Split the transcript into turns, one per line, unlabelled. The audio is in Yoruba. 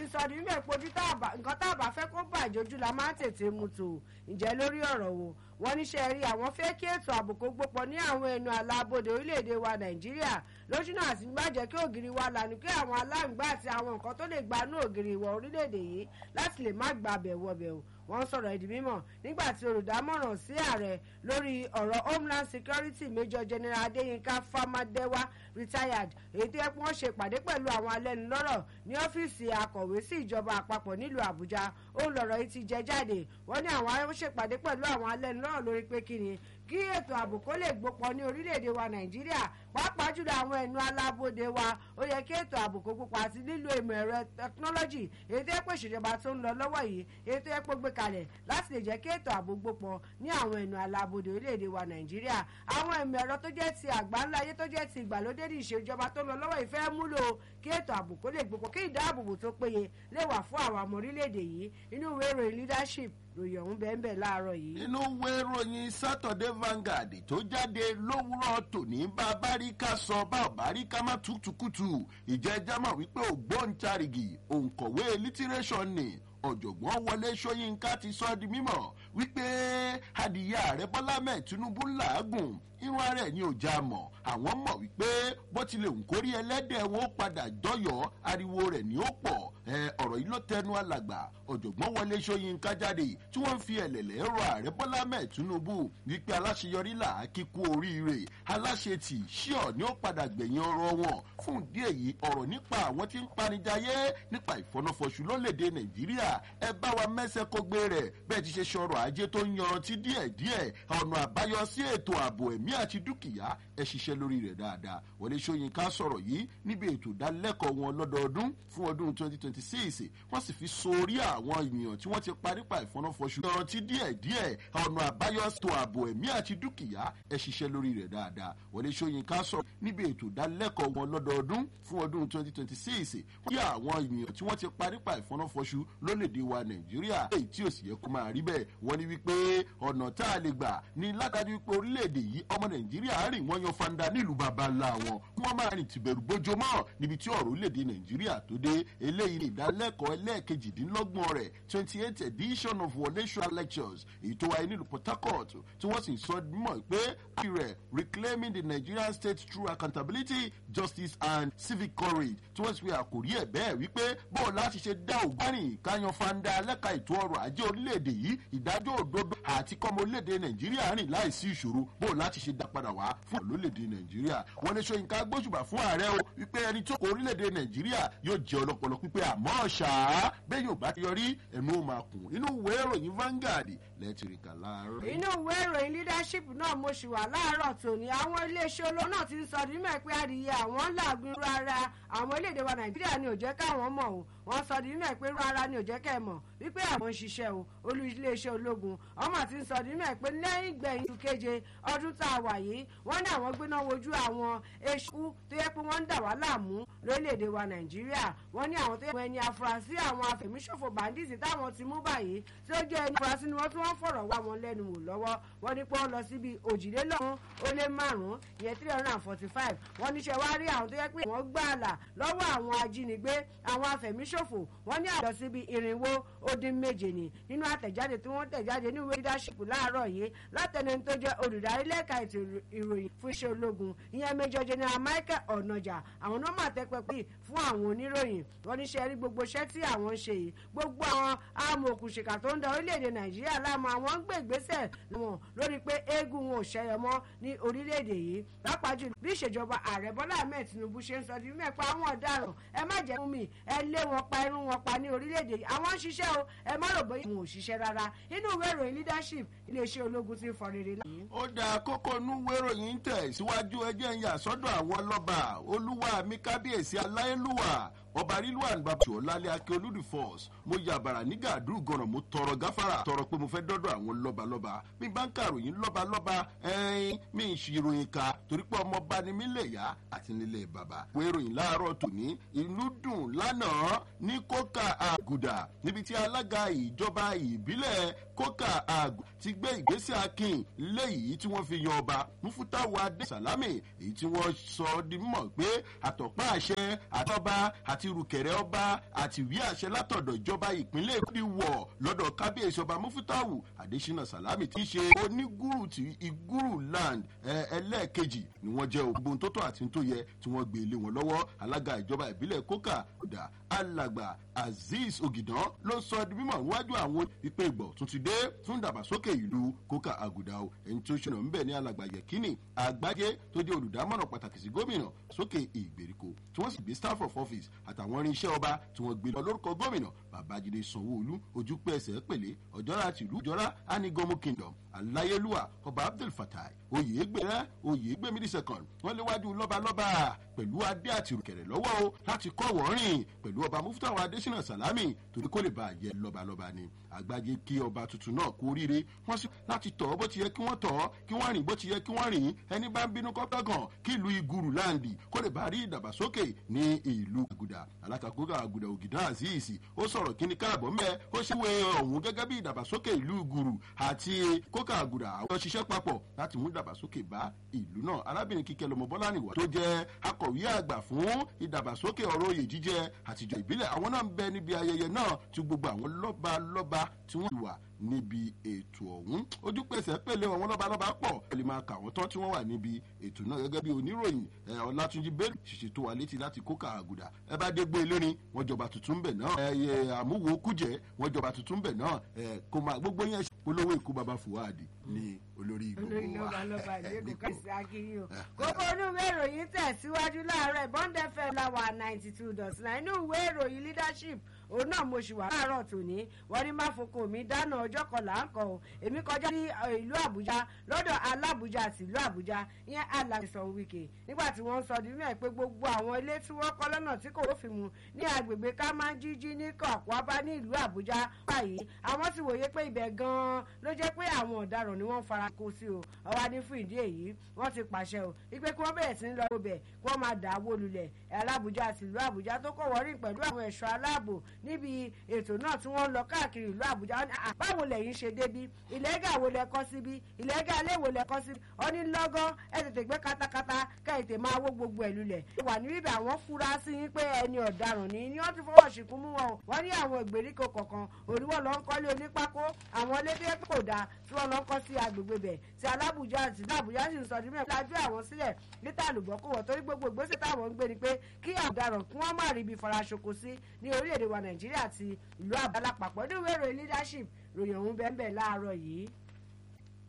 sọ ní mímọ̀ pé ojú nǹkan tá a bá fẹ́ kó bàjẹ́ ojú la máa ń tètè mu tò ǹjẹ́ lórí ọ̀rọ̀ wo wọ́n níṣẹ́ rí àwọn fẹ́ kí ètò ààbò kó gbópọ̀ ní àwọn ẹnu àlàbodè orílẹ̀-èdè wa nàìjíríà lójú náà àti gbàjẹ́ kí ògiri wa lànà kí àwọn aláǹgbá àti àwọn nǹkan tó lè gbanú ògiri ìwọ̀ orílẹ̀-èdè yìí láti lè má gba abẹ̀ wọbẹ̀ o wọ́n sọ̀rọ̀ ìdí mímọ̀ nígbà tí olùdámọ̀ràn sí ààrẹ lórí ọ̀rọ̀ homeland security major general adéyínká famadewa retired èyí tó yẹ kí wọ́n ṣe ìpàdé pẹ̀lú àwọn alẹ́nulọ́rọ̀ ní ọ́fíìsì akọ̀wé sí ìjọba àpapọ̀ nílùú àbújá ó ń lọ̀rọ̀ yìí ti jẹ jáde wọ́n ní àwọn ṣèpàdé pẹ̀lú àwọn alẹ́nulọ́rọ̀ lórí pé kí ni kí ètò ààbò kó lè gbópọ̀ ní orílẹ̀-èdè wa nàìjíríà pàápàá jùlọ àwọn ẹnu alábòde wa ó yẹ kí ètò ààbò kó gbópọ̀ àti lílo ìmọ̀ ẹ̀rọ tẹkinọ́lọ́jì èyí tó yẹ pé ìṣèjọba tó ń lọ lọ́wọ́ yìí èyí tó yẹ pé gbé kalẹ̀ láti lè jẹ́ kí ètò ààbò gbópọ̀ ní àwọn ẹnu alábòde orílẹ̀-èdè wa nàìjíríà àwọn ìmọ̀ ẹ̀rọ tó jẹ́ ti àgbáńlá ayé tó jẹ́ ti ìgbàlódé ní ìṣèjọba tó ń lọ lọ́wọ́ yìí fẹ́ múlò kí ètò ààbò kó lè gbópọ̀ kí ìdáàbòbò tó péye lè wà fún àwọn ọmọ orílẹ̀-èdè yìí inú ìwé ìròyìn leadership ròyìn ọ̀hún bẹ́ẹ̀ bẹ́ẹ̀ láàárọ̀ yìí.
inú ìwé ìròyìn saturday vanguard tó jáde lówùrọ̀ tòní bá a bá rí ká sọ bá ò bá rí ká má tukutukutu ìjẹ́jà mọ̀ wípé ògbóǹtarìgì òǹkọ̀wé lítírẹ́sọ̀ ni ọ̀jọ̀gbọ́n wọlé sọ́yìnká ti sọ di mímọ̀ wípé adìyẹ ààrẹ bọ́lá mẹ́ẹ̀ tinubu làágùn irun ara ẹ̀ ní ọjà mọ̀ àwọn mọ̀ wípé bó tilẹ̀ ń kórí ẹlẹ́dẹ̀ wọn ó padà dọ́yọ̀ ariwo rẹ̀ ní ó pọ̀ ọ̀rọ̀ yìí ló tẹnu alàgbà ọ̀jọ̀gbọ́n wọlé sọ́yìnká jáde tí wọ́n fi ẹ̀lẹ̀lẹ̀ rọ ààrẹ bọ́lá mẹ́ẹ̀ tinubu wípé aláṣeyọrí là á kíkú oríire aláṣetì ṣíọ̀ ni ó padà gbẹ̀yìn ọ̀rọ̀ wọn fún ìdí èyí ọ̀rọ̀ nípa àwọn tí ń panijayé nípa ìfọnáfọṣù lólèdè nàìjíríà ẹ bá wa mẹ́sẹ̀ kó gbé rẹ̀ bẹ́ẹ̀ ti ṣe ṣọrọ̀ ajé tó ń yanrantí díẹ̀díẹ̀ ọ̀nà àbáyọ sí ètò ààbò ẹ̀mí àti dúkìá ẹ ṣiṣẹ́ lórí rẹ̀ dáadáa wọlé sọyìnká sọ̀rọ̀ yìí níbi ètò ìdálẹ́kọ̀ọ́ wọn lọ́dọọdún fún ọdún 2026 wọ́n sì fi sórí àwọn ènìyàn tí wọ́n ti parí pa ìfọnáfọṣù yanrantí díẹ̀díẹ̀ ọ̀nà àbáyọ sí ètò ààbò ẹ̀mí àti dúkìá ẹ ṣiṣẹ́ lórí rẹ̀ dáadáa wọlé sọyìnká sọ̀rọ̀ níbi ètò ìdálẹ́kọ̀ọ́ wọn lọ́dọọdún fún ọdún 2026 wọ́n yà àwọn ènìyàn tí wọ́n ti parí pa ìfọnáfọṣù lólèdè wa nàìjíríà èyí tí ò sì yẹ kó máa rí bẹ́ẹ̀ wọ́n ní wípé ọ̀nà tá a lè gbà ní látàdí wípé orílẹ̀-èdè yìí ọmọ nàìjíríà rìn wọ́n yan fanda nílùú baba ńlá wọn kí wọ́n máa rìn tìbẹ̀rù bójó mọ́ níbi tí ọ̀rọ̀ orílẹ̀-èdè nàìjíríà tó dé eléyìí ní ìdálẹ́kọ̀ọ́ ẹlẹ́ẹ̀kejìdínlọ́gbọ̀n rẹ̀ twenty eight edition of wọlé ṣọ́ra lectures èyí tó wáyé nílùú port harcourt tí wọ́n sì sọ mọ̀ pé rẹ̀ reclaiming the nigerian state through accountability justice and civic courage tí wọ́n sì fi àkòrí ẹ̀ bẹ́ẹ̀ wípé bóò láti ṣe dá ògbárìn káyan fanda lẹ́ka ètò ọrọ̀ ajé orílẹ̀-èdè yìí ìdájọ́ òdodo àti kọ́mọ orílẹ̀-èdè nàìjíríà rìn láìsí ìṣòro bóò láti ṣe dá padà wá fún olórílẹ̀-èdè nàìjíríà wọ́n ní sọ́yìnká gbóṣùbà fún ààrẹ o wípé ẹni tó kọ orílẹ̀-èdè nàìjíríà yóò jẹ́ ọlọ́pọlọ pípé àmọ́ ṣáá bẹ́ẹ̀ yóò bá ti yọrí ẹnu ó máa kùn inú ìwé ìròyìn Vanguard lẹ́tìrìkà láàárọ̀.
inú ìwé ìròyìn leadership náà mo ṣì wà láàárọ̀ tòní àwọn iléeṣẹ́ olówó náà ti ń sọ ní mẹ́ pé adìyẹ àwọn làágùn rárá àwọn iléèdè wa nàìjíríà ni ò jẹ́ káwọn mọ̀ o wọ́n sọ ní mẹ́ pé rárá ni ò jẹ́ kẹ́ ẹ mọ̀ wípé àwọn ń ṣiṣẹ́ o olú iléeṣẹ́ ológun ọmọ àti ń sọ ní mẹ́ pé lẹ́yìn gbẹ̀yìn oṣù keje ọdún tá a wà yìí wọ́n ní àwọn gbéná wojú àwọn eṣú tó yẹ pé wọ́n ń dà wá láàmú lórílẹ̀‐èdè wa nàìjíríà wọ́n ní àwọn tó yẹ pé ẹni afurasí àwọn afẹ̀míṣòfò bandits táwọn ti mú báyìí tí ó jẹ́ ẹni afurasí ni wọ́n tún wọ́n fọ̀rọ̀ wá wọn lẹ́nu wò lọ́wọ́ wọ́n ní pé wọ́n lọ síbi òjìlélọ́run ó lé márùn-ún ìyẹn three hundred and forty five wọ́n níṣẹ́ wá rí àwọn tó yẹ pé wọ́n gbà àlà lọ́wọ́ àwọn ajínigbé àwọn afẹ̀míṣòfò wọ́n ní àlọ́ síbi irinwó ó dín méje ni nínú àtẹ̀jáde tí wọ́n tẹ̀jáde ní ìwé leadership láàárọ̀ yìí látẹni tó jẹ́ olùdarí lẹ́ka ètò ìròyìn fún iṣẹ́ ológun ìyẹn major general michael ọ̀nàjà àwọn náà mà tẹ́ pẹpẹ fún àwọn oníròyìn wọ́n ní ṣe rí gbogbo iṣẹ́ tí àwọn ń ṣe yìí gbogbo àwọn amòòkùnṣìkà tó ń da orílẹ̀-èdè nàìjíríà láàmú àwọn ń gbé ìgbésẹ̀ wọn lórí pé eégún wọn ò ṣẹyọ mọ́ ní orílẹ̀-èdè yìí lápá jù bí ìṣèjọba ààrẹ bọ́lá ahmed tinubu ṣe ń sọ di mẹ́pa àwọn ọ̀daràn ẹ má jẹ́ fún mi ẹ lé wọn pa irun wọn pa ní orílẹ̀-èdè yìí àwọn ń ṣiṣẹ́ o ẹ má rò bóyá wọn ò ṣiṣẹ́ rárá inú ìwé ìròyìn leadership iléeṣẹ́ ológun ti ń fọ rere láàyè.
ó dáa kókó inú ìwé ìròyìn tẹ̀ síwájú ẹjẹ́ ń yà sọ́dọ̀ àwọn lọ́ba olúwa mi kábíyèsí aláyélúwà ọba rilwan babatu ọlálẹ akẹ olùdí force mo ya bàrà ní gàdúrú gànà mo tọrọ gáfárà tọrọ pé mo fẹ́ dọ́dọ̀ àwọn lọ́balọ́ba mi bá ń kàròyìn lọ́balọ́ba ẹ̀ẹ́n mi ń ṣe ìròyìn ká torí pé ọmọ bá ní mílẹ̀ yá àti nílẹ̀ bàbá. wo ìròyìn láàárọ̀ tòní ìlú dùn lánàá ní kókà àgọ́ àgùdà níbi tí alága ìjọba ìbílẹ̀ kókà àgù ti gbé ìgbésẹ̀ akin léyìí tí wọ́n fi yan ọba mufutawu adé salami èyí tí wọ́n sọ di mọ̀ pé àtọ̀pá àṣẹ àtọ́ba àti rùkẹ̀rẹ̀ ọba àti ìwé àṣẹ látọ̀dọ̀ ìjọba ìpínlẹ̀ èkó ti wọ̀ lọ́dọ̀ kábíyèsí ọba mufutawu adésínà salami ti ṣe onígùrù ti iguru land ẹlẹ́ẹ̀kejì ni wọ́n jẹ́ ògbóhun tó tọ́ àti tó yẹ tí wọ́n gbé lé wọn lọ́wọ́ alága ìjọba ìbílẹ̀ kókà ọ̀dà alàgbà azeez ogidan ló sọ di mímọ̀ níwájú àwọn ìpè ìgbọ̀ tún ti dé fún ìdàgbàsókè ìlú kókà àgùdà o ẹni tó ṣẹlẹ̀ ńbẹ̀ ní alàgbà yẹkínì àgbájé tó jẹ́ olùdámọ̀ràn pàtàkì sí gómìnà sókè ìgbèríko tí wọ́n sì gbé staff of office àtàwọn irinṣẹ́ ọba tí wọ́n gbé lọ lórúkọ gómìnà babájídé sanwó-olú ojú pẹ̀sẹ̀ pèlé ọ̀jọ́ra tìlú ọ̀jọ́ra anigomu kingdom aláyélúwà ọba abdul fatai oyèégbé rẹ oyèégbé mídí second wọn léwájú lọ́balọ́ba pẹ̀lú adé àti ìrùkẹ̀rẹ̀ lọ́wọ́ o láti kọ́ wọ́ọ́rìn pẹ̀lú ọba mufutawa adésínà salami torí kó lè bá a yẹ lọ́balọ́ba ni àgbájé kí ọba tuntun náà kú oríire wọ́n sì láti tọ̀ ọ́ bó ti yẹ kí wọ́n tọ̀ ọ́ kí wọ́n rìn bó ti yẹ kí wọ́n rìn ẹni bá ń bínú kọ́tọ́gàn kí ìlú iguru láǹdì kó lè bá rí ìdàgbàsókè ní ìlú àgùdà alátakókò àgùdà ògìdá azeez ó sọ̀rọ̀ kíní káàbọ̀ mẹ́ ó ṣèwé ọ̀hún gẹ́gẹ́ bí ìdàgbàsókè ìlú iguru àti kókà àgùdà àwọn ṣiṣẹ́ papọ̀ láti mú ìdàgbàsókè bá ìlú náà arábìnrin kíkẹ́ lọmọ bọ́lá nìwọ̀ tó jẹ́ akọ̀wé àgbà fún ìdàgbàsókè ọ̀rọ̀ oyè jíjẹ àtijọ́ ìbílẹ̀ àwọn náà ń bẹ níbi ayẹyẹ náà tí gbogbo àwọn lọ́ba lọ́ba tí wọ́n wà níbi ètò ọ̀hún ojú pèsè pèlè àwọn lọ́balọ́ba pọ̀ ẹ lè máa kà wọ́n tán tí wọ́n wà níbi ètò náà gẹ́gẹ́ bí oníròyìn ọlátúnjí bẹ́ẹ̀ ṣìṣe tó wà létí láti kókà àgùdà ẹ bá dé gbé lórin wọ́n jọba tuntun bẹ̀ náà ẹ àmúwo kújẹ́ wọ́n jọba tuntun bẹ̀ náà ẹ kò máa gbogbo yẹn polówó ikú baba fuwadi ní olórí
olórí
gbogbo wa
lọ́ba lọ́ba ìlú kò sí akínyìn o. kókó inú ìwé ìròyìn tẹ̀síwájú láàárọ̀ bond fm láwà ninety two dot nine inú ìwé ìròyìn leadership òun náà mo ṣì wà láàárọ̀ tòní wọ́n ní máfoko mi dáná ọjọ́ kan là ń kọ́ o èmi kọjá ní ìlú àbújá lọ́dọ̀ alábùjá àti ìlú àbújá ìyẹn alábìsàn wíkè nígbà tí wọ́n ń sọ nínú ẹ̀ pé gbogbo àwọn ilé tí wọ́n kọ́ lọ́nà tí kò rófin mu ní agbègbè kámájíjí ní kọ̀ọ̀kwábá ní ìlú àbújá báyìí àwọn ti wòye pé ibẹ̀ gan-an ló jẹ́ pé àwọn ọ̀daràn ni wọ́n fara kó sí o ọwọ́ ní fún ìdí èyí wọ́n ti pàṣẹ o wípé kí wọ́n bẹ̀rẹ̀ sí ń lọ ibẹ̀ kí wọ́n máa dà á wó lulẹ̀ alábùjá àti ìlú àbújá tó kọ̀ wọ́rí pẹ̀lú àwọn ẹ̀ṣọ́ aláàbò níbi ètò náà tí wọ́n ń lọ káàkiri ìlú àbújá wọn ní "Ah, báwo lẹ̀yin ṣe débí ìlẹ́gà wo lẹ kọ́ síbí ìlẹ́gà ilé wo lẹ kọ́ síbí ọ ní lọ́gán ẹ tètè gbé katakata ká ètè máa wó gbogbo ẹ̀ lulẹ̀ wà ní bíbẹ̀ àwọn fura sí yín pé ẹni ọ̀daràn ni ni wọ́n ti fọwọ́ ṣìkún mú wọn o wọ́n ní àwọn ìgbèríko kọ̀ọ̀kan òríwọ̀ lọ ń kọ́lé onípákó àwọn lédè kò dáa tí wọ́n lọ ń kọ́ sí agbègbè bẹ̀ tí alábùjá àti alábùjá sì ń sọ nímọ̀ lájú àwọn sílẹ̀ níta àlùbọ́ kò wọ̀ torí gbogbo ìgbésẹ̀ táwọn ń gbé ni pé kí ọ̀daràn kí wọ́n má rí ibi faraṣoko sí ní orílẹ̀-èdè wa nàìjíríà àti ìlú àbálàpapọ̀ ní ìwé ìròyìn leadership ròyìn ọ̀hún bẹ́ẹ̀ bẹ́ẹ̀ láàárọ̀ yìí.